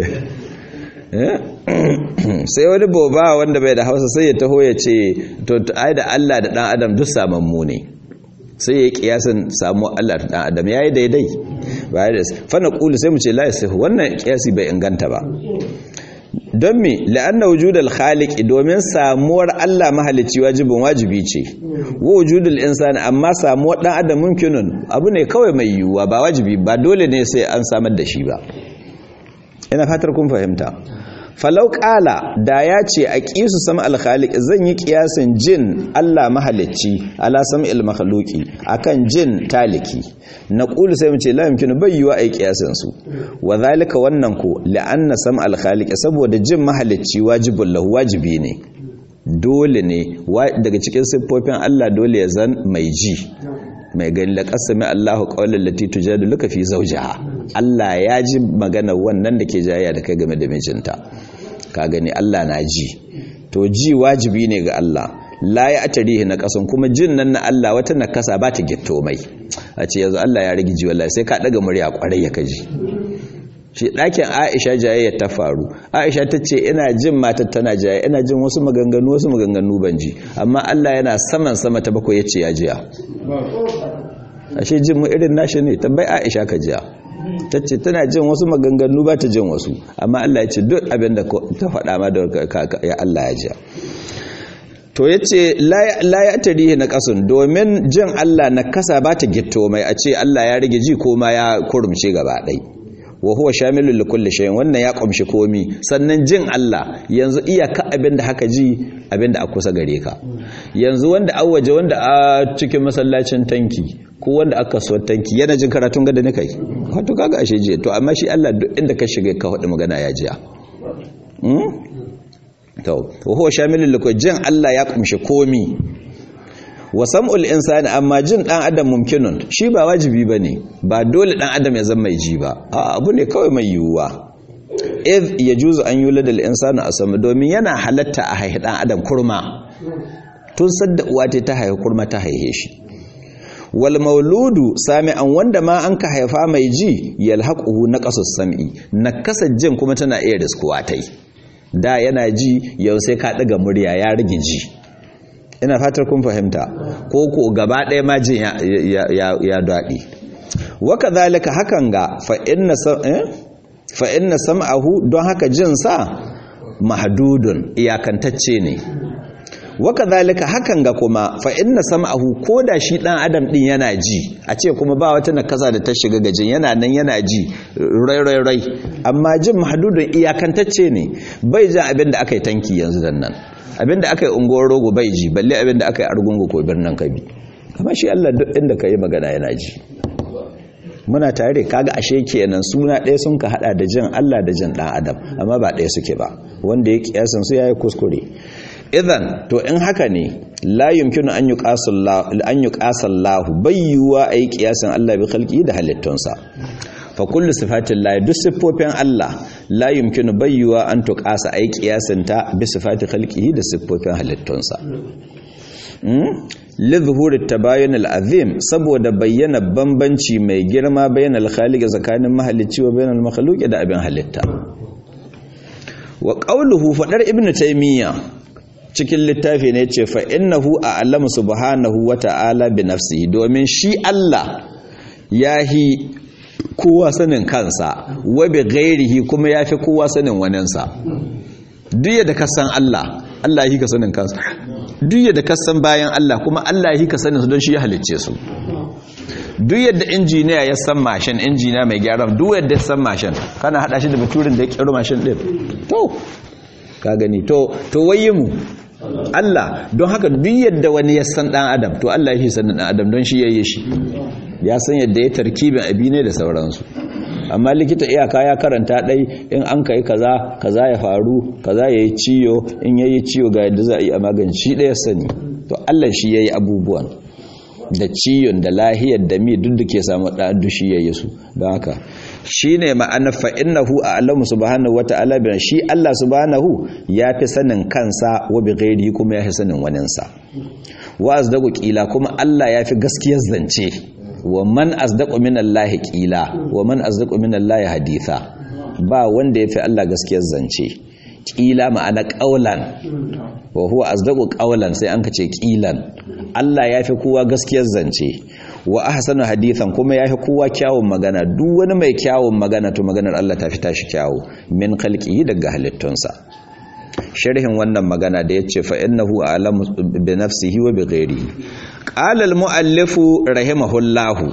sai wani boba wanda bai da Hausa sai ya taho ya ce to ai da Allah da dan adam duk samammu ne sai ya yi kiyasin samu Allah ta dan adam yayi daidai ba da fa na qulu sai mu ce la yasihu wannan kiyasi bai inganta ba don me la'anna wujudul khaliq domin samuwar Allah mahalicci wajibin wajibi ce wa wujudul insani amma samuwar dan adam mumkinun abu ne kawai mai yiwuwa ba wajibi ba dole ne sai an samar da shi ba ina fatar kun fahimta falau ƙala da ya ce a ƙisu sama alkhalik zan yi ƙiyasin jin Allah mahalicci ala sam'il makhluki akan jin taliki na ƙulu sai mu ce la yumkinu bai yiwa ai ƙiyasin su wa zalika wannan ko la'anna sam alkhalik saboda jin mahalicci wajibul lahu wajibi ne dole ne daga cikin siffofin Allah dole ya zan mai ji mai gani la qasami Allahu qawlan lati tujadiluka fi zawjiha Allah ya ji magana wannan da ke jayya da kai game da mijinta ka gani Allah na ji to ji wajibi ne ga Allah la ya atarihi na kasan kuma jin nan na Allah wata nakasa ba ta gitto mai a ce yanzu Allah ya rigi ji wallahi sai ka daga murya kwarai ya kaji shi ɗakin Aisha jayayya ta faru Aisha ta ce ina jin matar tana jayayya ina jin wasu maganganu wasu maganganu ban ji amma Allah yana saman sama ta bakwai yace ya jiya ashe jin mu irin nashi ne tabbai Aisha ka jiya ta ce tana jin wasu maganganu ba ta jin wasu amma Allah ya ce duk abin da ta faɗa ma da ya Allah ya jiya to ya ce la ya tarihi na ƙasun domin jin Allah na kasa ba ta gitto mai a ce Allah ya rage ji ko ma ya kurumce gaba ɗai wa huwa shamilul li kulli shay'in wannan ya kumshi komi sannan jin Allah yanzu iyaka abin da haka ji abin da a kusa gare ka yanzu wanda a waje wanda a cikin masallacin tanki ko wanda aka so tanki yana jin karatun gada ne kai wato kaga ashe jiya to amma shi Allah duk inda ka shiga ka faɗi magana ya jiya to huwa shamilul li jin Allah ya kumshi komi wa sam'ul insani amma jin dan adam mumkinun shi ba wajibi bane ba dole dan adam ya zama mai ji ba a abu ne kawai mai yiwuwa if yajuzu an yulada al insanu asama domin yana halatta a haihi dan adam kurma tun sadda uwa ta haihi kurma ta haihe shi wal mauludu sami'an wanda ma an ka haifa mai ji yalhaquhu naqasus sam'i nakasa jin kuma tana iya riskuwa tai da yana ji yau sai ka daga murya ya rage ji ina fatar kun fahimta ko ko gaba ɗaya ma jin ya daɗi waka zalika hakan ga fa inna sam'ahu don haka jinsa mahdudun iyakantacce ne waka zalika hakan ga kuma fa inna sam'ahu ko da shi ɗan adam ɗin yana ji a ce kuma ba wata nakasa da ta shiga gajin yana nan yana ji rai rai rai amma jin mahdudun iyakantacce ne bai jan abin da aka yi tanki yanzu dan nan abinda aka yi unguwar rogo bai ji balle abinda aka yi argungu ko birnin kabi amma shi Allah duk inda ka yi magana yana ji muna tare kaga ashe kenan suna ɗaya sun ka hada da jin Allah da jin ɗan adam amma ba ɗaya suke ba wanda ya kiyasan su yayi kuskure idan to in haka ne la yumkinu an yuqasallahu an yuqasallahu bayyuwa ayi kiyasan Allah bi khalqi da halittunsa fa kullu sifatin la duk siffofin Allah la yumkinu bayyuwa an tuqasa ay qiyasinta bi sifati khalqihi da siffofin halittunsa li zuhuri tabayun al-azim saboda bayyana bambanci mai girma bayan al-khaliq tsakanin mahalicci wa bayan al-makhluq da abin halitta wa qawluhu fadar ibnu taymiya cikin littafi ne ce fa innahu a'lamu subhanahu wa ta'ala bi nafsihi domin shi Allah yahi kowa sanin kansa wa bi ghairihi kuma yafi kowa sanin waninsa duk yadda ka san Allah Allah yi ka sanin kansa duk yadda ka san bayan Allah kuma Allah yi ka sanin su don shi ya halicce su duk yadda injiniya ya san mashin injiniya mai gyaran duk yadda ya san mashin kana hada shi da baturin da ya kero mashin din to ka gani to to waye mu Allah don haka duk yadda wani ya san dan adam to Allah yake sanin dan adam don shi yayi shi ya san yadda ya tarkibin abi ne da sauransu amma likita iyaka ya karanta dai in an kai kaza kaza ya faru kaza yayi ciyo in yayi ciyo ga yadda za a yi a magance shi da ya sani to Allah shi yayi abubuwan da ciyon da lahiyar da mi duk da ke samu da dushi yayi su don haka shine ma'ana fa innahu a'lamu subhanahu wata'ala bi shi Allah subhanahu yafi sanin kansa wa bi ghairihi kuma yafi sanin waninsa wa azdaku qila kuma Allah yafi gaskiyar zance wa man asdaqu minallahi qila wa man asdaqu minallahi haditha ba wanda yafi Allah gaskiyar zance qila ma'ana qaulan wa huwa asdaqu qaulan sai an kace qilan Allah yafi kowa gaskiyar zance wa ahsanu hadithan kuma yafi kowa kyawun magana duk wani mai kyawun magana to maganar Allah ta fi tashi kyawu min khalqihi daga halittunsa sharhin wannan magana da yace fa innahu a'lamu bi nafsihi wa bi ghairihi qala al muallif rahimahullahu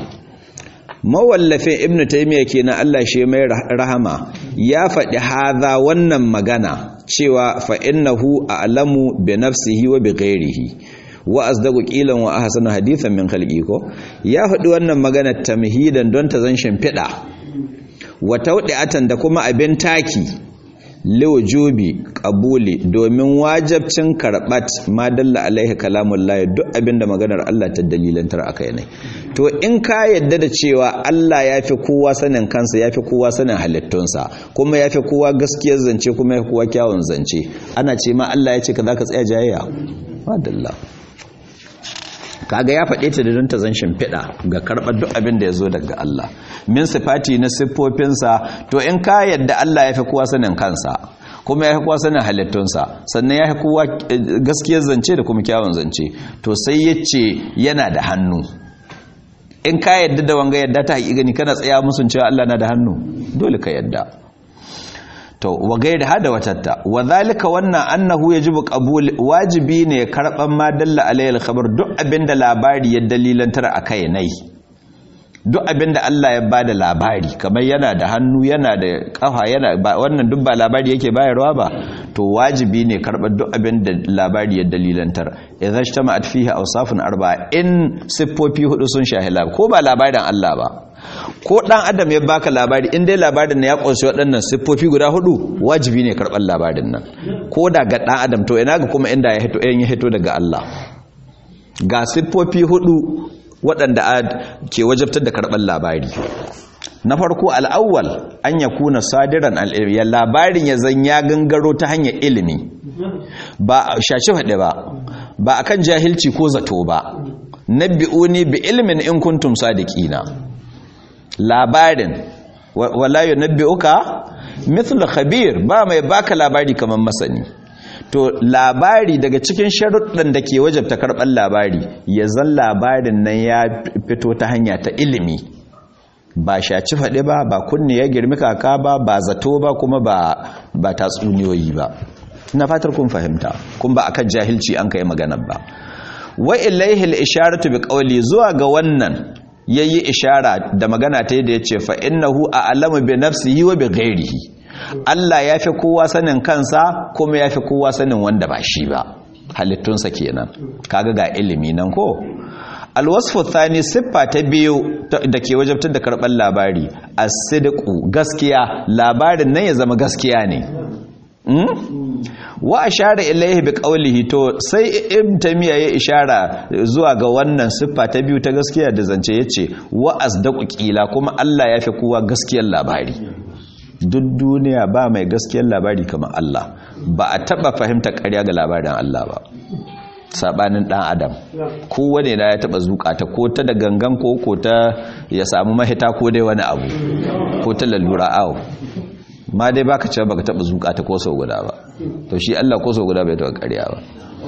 mawallafin ibnu taymiya kenan Allah shi mai rahama ya faɗi haza wannan magana cewa fa innahu a'lamu bi nafsihi wa bi ghairihi wa asdaqu qilan wa ahsanu hadithan min khalqi ko ya faɗi wannan magana tamhidan don ta zan shimfiɗa wa tawdi'atan da kuma abin taki liwujubi qabuli domin wajabcin karbat ma dalla alaihi kalamullahi duk abinda maganar Allah ta dalilantar akai ne to in ka yadda da cewa Allah yafi kowa sanin kansa yafi kowa sanin halittunsa kuma yafi kowa gaskiyar zance kuma yafi kowa kyawun zance ana ce ma Allah ya ce ka zaka tsaya jayayya madalla kaga ya faɗe ta da don ta zan shimfiɗa ga karɓar duk abin da ya zo daga Allah min sifati na siffofinsa to in ka yadda Allah ya fi kowa sanin kansa kuma ya fi kowa sanin halittunsa sannan ya fi kowa gaskiyar zance da kuma kyawun zance to sai ya ce yana da hannu in ka yadda da wanga yadda ta haƙiƙani kana tsaya musun cewa Allah na da hannu dole ka yadda to wa gairi hada watatta wa zalika wannan annahu yajibu qabul wajibi ne karban ma dalla alayhi khabar duk abinda labari ya dalilantar akai nai duk abinda Allah ya bada labari kamar yana da hannu yana da kafa yana wannan duk ba labari yake bayarwa ba to wajibi ne karban duk abinda labari ya dalilantar idan ijtama'at fihi awsafun arba'a in siffofi hudu sun shahila ko ba labarin Allah ba ko dan adam ya baka labari in dai labarin na ya kunshi waɗannan siffofi guda hudu wajibi ne karɓar labarin nan ko da ga dan adam to ina ga kuma inda ya hito ya hito daga Allah ga siffofi hudu waɗanda ke wajabtar da karɓar labari na farko al'awwal an ya kuna sadiran al'ilmi labarin ya zan ya gangaro ta hanyar ilimi ba shaci faɗi ba ba akan jahilci ko zato ba nabbi'uni bi ilmin in kuntum sadiqina labarin wala yunabbi'uka mithlu khabir ba mai baka labari kamar masani to labari daga cikin sharuɗan da ke wajabta karɓar labari ya zan labarin nan ya fito ta hanya ta ilimi ba shaci faɗi ba ba kunne ya girmi kaka ba ba zato ba kuma ba ba tatsuniyoyi ba ina fatar kun fahimta kun ba akan jahilci an kai maganar ba wa ilaihi al-isharatu bi qawli zuwa ga wannan yayi ishara da magana ta yadda yace fa innahu a'lamu bi nafsihi wa bi ghairihi Allah yafi kowa sanin kansa kuma yafi kowa sanin wanda ba shi ba halittunsa kenan kaga ga ilimi nan ko alwasfu thani siffa ta biyu da ke wajabtar da karɓar labari as-sidqu gaskiya labarin nan ya zama gaskiya ne wa ashara ilaihi bi qawlihi to sai ibn tamiya ya ishara zuwa ga wannan siffa ta biyu ta gaskiya da zance yace wa asdaqu qila kuma Allah ya fi kowa gaskiyar labari duk duniya ba mai gaskiyar labari kamar Allah ba a taba fahimta ƙarya ga labarin Allah ba sabanin dan adam kowane na ya taba zukata ko ta da gangan ko ko ta ya samu mahita ko dai wani abu ko ta lalura awo ma dai baka cewa baka taba zuka ta ko sau guda ba to shi Allah ko sau guda bai taba ƙarya ba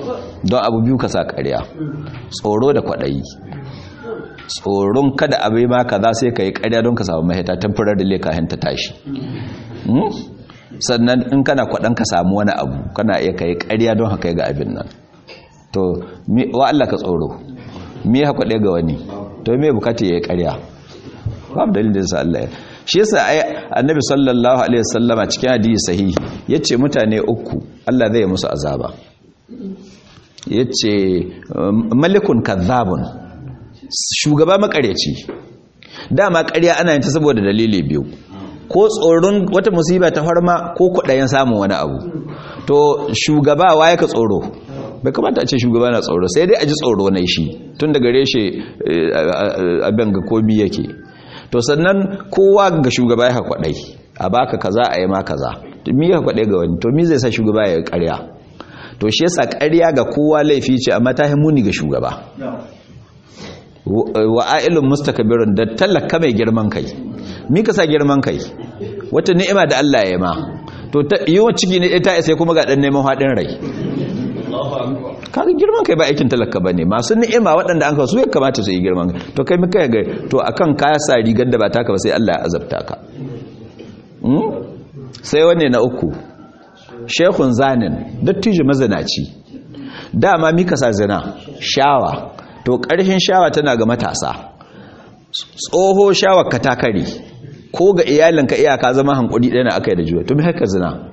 don abu biyu ka sa ƙarya tsoro da kwaɗayi tsoron kada abu ma kaza sai ka yi ƙarya don ka samu mahita temporary leka ta tashi sannan in kana kwaɗan ka samu wani abu kana iya ka yi ƙarya don haka ga abin nan to wa Allah ka tsoro me ya kwaɗe ga wani to me bukata ya yi ƙarya babu dalilin sa Allah shi yasa ai annabi sallallahu alaihi wasallama cikin hadisi sahihi yace mutane uku Allah zai musu azaba yace malikun kazzabun shugaba makareci dama ƙarya ana yin ta saboda dalili biyu ko tsoron wata musiba ta farma ko kudayen samun wani abu to shugaba waye ka tsoro bai kamata a ce shugaba na tsoro sai dai a ji tsoro na shi tun daga reshe abin ga komi yake to sannan kowa ga shugaba ya kwadai a baka kaza a yi ma kaza mi ya kwadai ga wani to mi zai sa shugaba ya karya to shi yasa karya ga kowa laifi ce amma ta muni ga shugaba wa ailun mustakbirun da talaka mai girman kai mi ka sa girman kai wata ni'ima da Allah ya ma to yiwa ciki ne ta isa kuma ga dan neman hadin rai kaga girman kai ba aikin talaka bane masu ni'ima waɗanda an kawo su ya kamata su yi girman kai to kai muka ga to akan kaya sa rigar da ba taka ba sai Allah ya azabta ka sai wanne na uku shekun zanin dattijo mazanaci dama mika sa zina shawa to ƙarshen shawa tana ga matasa tsoho shawar ka ta kare ko ga iyalinka iyaka zama hankuri ɗaya na aka yi da juya to mai haka zina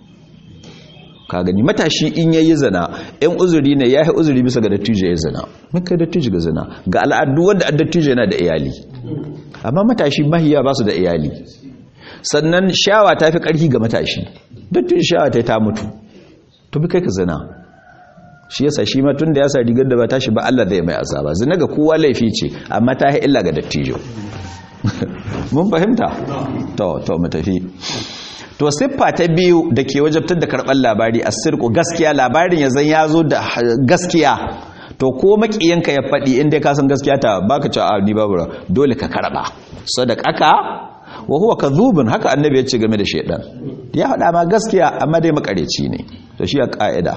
ka gani matashi in ya yi zina yan uzuri ne ya yi uzuri bisa ga dattijo ya zina muka dattijo ga zina ga al'adu wanda dattijo yana da iyali amma matashi mahiya ba su da iyali sannan shawa ta fi ƙarfi ga matashi dattijo shawa ta ta mutu to bi kai ka zina shi yasa shi ma tun da ya sa rigar da ba tashi ba Allah zai mai azaba zina ga kowa laifi ce amma ta yi illa ga dattijo mun fahimta to to mu tafi to siffa ta biyu da ke wajabtar da karɓar labari a sirku gaskiya labarin ya zan ya zo da gaskiya to ko makiyanka ya faɗi inda ka san gaskiya ta baka ci a ni babu dole ka karɓa sadaqaka wa huwa kadhubun haka annabi ya ce game da shedan ya faɗa ma gaskiya amma dai makareci ne to shi ya ka'ida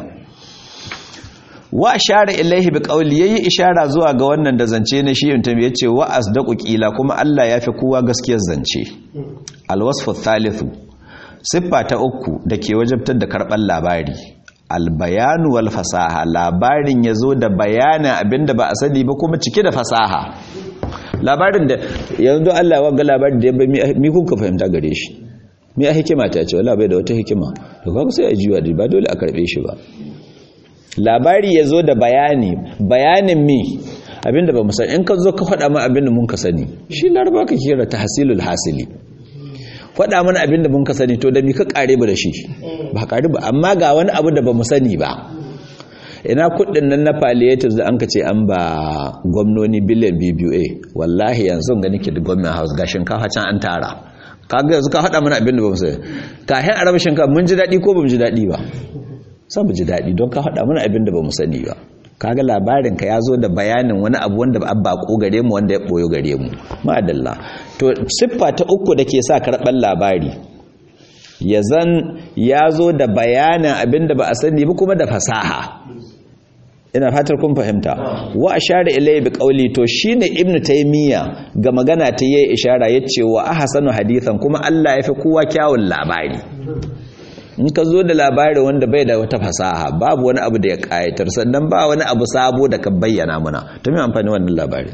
wa ashara ilaihi bi qawli yayi ishara zuwa ga wannan da zance na shi mutum yace wa asdaqu qila kuma Allah ya fi kowa gaskiyar zance alwasfu thalithu siffa ta uku da ke wajabtar da karɓar labari albayanu wal fasaha labarin ya zo da bayanin abinda ba a sani ba kuma cike da fasaha labarin da yanzu Allah wanga labarin da ya bai mi kuka fahimta gare shi mi a hikima ta ce wala bai da wata hikima to kaga sai a jiwa da ba dole a karbe shi ba labari ya zo da bayani bayanin mi abinda ba mu sani in ka zo ka faɗa ma abinda mun ka sani shi laraba ka kira tahsilul hasili faɗa mana abin da mun ka sani to da mi ka ƙare ba da shi ba ƙare ba amma ga wani abu da ba mu sani ba ina kuɗin nan na palliatives da an ka ce an ba gwamnoni biliyan bba wallahi yanzu ga nake da gwamnan house ga shinkafa can an tara kaga yanzu ka faɗa mana abin da ba mu sani kafin a raba shinkafa mun ji daɗi ko ba mu ji daɗi ba sai mu ji daɗi don ka faɗa mana abin da ba mu sani ba kaga labarin ka ya zo da bayanin wani abu wanda ba bako gare mu wanda ya boyo gare mu ma'adalla to siffa ta uku da ke sa karɓar labari ya zan ya zo da bayanin abinda ba a sani ba kuma da fasaha ina fatar kun fahimta wa ashara ilayhi bi qawli to shine ibnu taymiya ga magana ta yayi ishara yace wa ahsanu hadithan kuma Allah ya fi kowa kyawun labari in ka zo da labari wanda bai da wata fasaha babu wani abu da ya kayatar sannan ba wani abu sabo da ka bayyana muna ta mai amfani wannan labari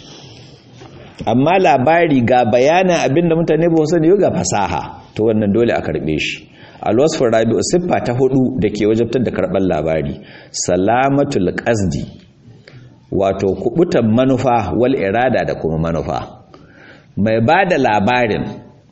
amma labari ga bayanin abinda mutane ba wasu ne ga fasaha to wannan dole a karbe shi alwasfin rabi'u siffa ta hudu da ke wajabtar da karɓar labari salamatul qasdi wato kubutan manufa wal irada da kuma manufa mai ba da labarin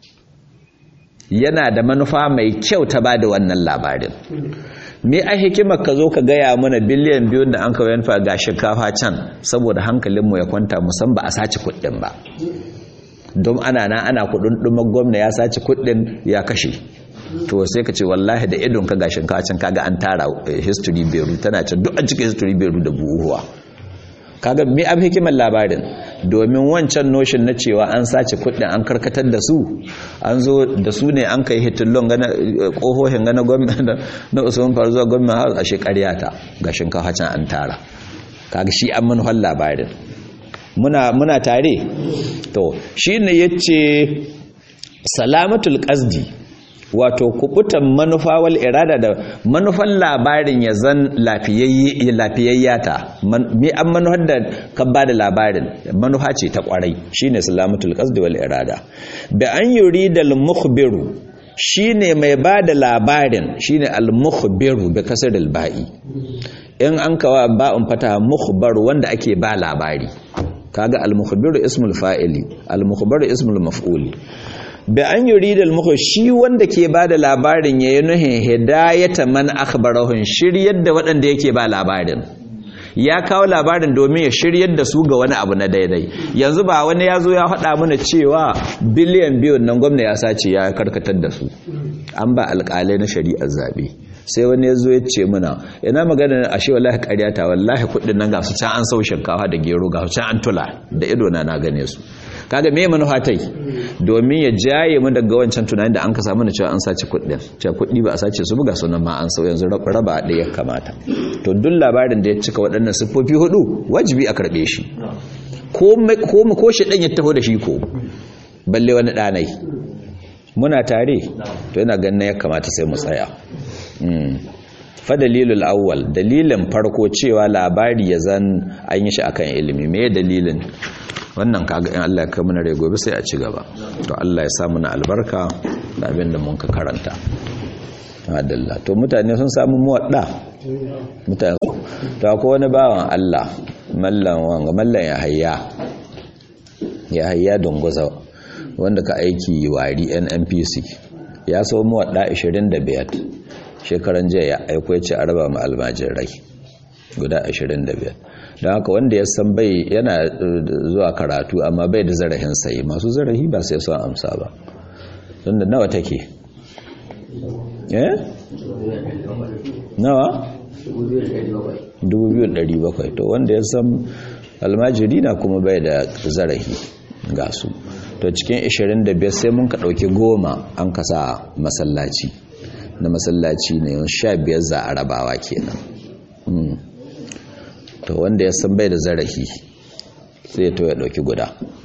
yana da manufa mai kyau ta ba da wannan labarin me a hikimar ka zo ka gaya mana biliyan biyun da an kawai yanfa ga shinkafa can saboda hankalinmu ya kwanta musan ba a sace kuɗin ba don ana na ana kuɗin ɗumar gwamna ya sace kuɗin ya kashe to sai ka ce wallahi da idon ka ga shinkafa can kaga an tara history beru tana can duk an cika history beru da buhuwa kaga me ab hikimar labarin domin wancan notion na cewa an sace kudin an karkatar da su an zo da su ne an kai hitillon gana kohohin gana gwamnati na usman faru zuwa gwamnati har a shekarya ta ga shinkafa can an tara kaga shi an manufar labarin muna muna tare to shine yace salamatul qasdi wato kubutan manufa wal irada da manufan labarin ya zan lafiyayya ta me an manufar da ka ba da labarin manufa ce ta kwarai shine salamatul qasdi wal irada da an yurida al mukhbiru shine mai ba da labarin shine al mukhbiru bi kasr al ba'i in an kawa ba'un fata mukhbar wanda ake ba labari kaga al mukhbiru ismul fa'ili al mukhbaru ismul maf'uli da an yuri da muku shi wanda ke ba da labarin ya yi nuhin hidayata man akhbarahun shiryar da waɗanda yake ba labarin ya kawo labarin domin ya shiryar da su ga wani abu na daidai yanzu ba wani ya zo ya faɗa mana cewa biliyan biyun nan gwamna ya sace ya karkatar da su an ba alƙalai na shari'ar zaɓe sai wani ya zo ya ce muna ina magana a shi wallahi ƙaryata wallahi kuɗin nan ga su can an sau shinkafa da gero ga su can an tula da ido na na gane su kaga me manufa tai domin ya jaye mu daga wancan tunanin da an ka samu na cewa an sace kuɗin cewa kuɗi ba a sace su buga sunan ma an sau yanzu raba da ya kamata to duk labarin da ya cika waɗannan siffofi hudu wajibi a karɓe shi ko ko shi ɗan ya taho da shi ko balle wani ɗanai muna tare to yana ganin ya kamata sai mu tsaya fa dalilul awwal dalilin farko cewa labari ya zan an yi shi akan ilimi me dalilin wannan kaga in Allah ya kai mana rai gobe sai a ci gaba to Allah ya sa na albarka da abin da mun ka karanta adalla to mutane sun samu muwadda mutane to akwai wani bawan Allah mallan wanga mallan ya hayya ya hayya dongoza wanda ka aiki wari NNPC ya so muwadda 25 shekaran jiya ya aiko ya ce a raba ma almajirai guda 25 don haka wanda ya san bai yana zuwa karatu amma bai da zarahin sayi masu zarahi ba sai son amsa ba don da nawa take eh nawa 2,700 to wanda ya san almajiri na kuma bai da zarahi ga su to cikin 25 sai mun ka ɗauki goma an kasa masallaci na masallaci ne 15 za a rabawa kenan to wanda ya san bai da zarafi sai to ya dauki guda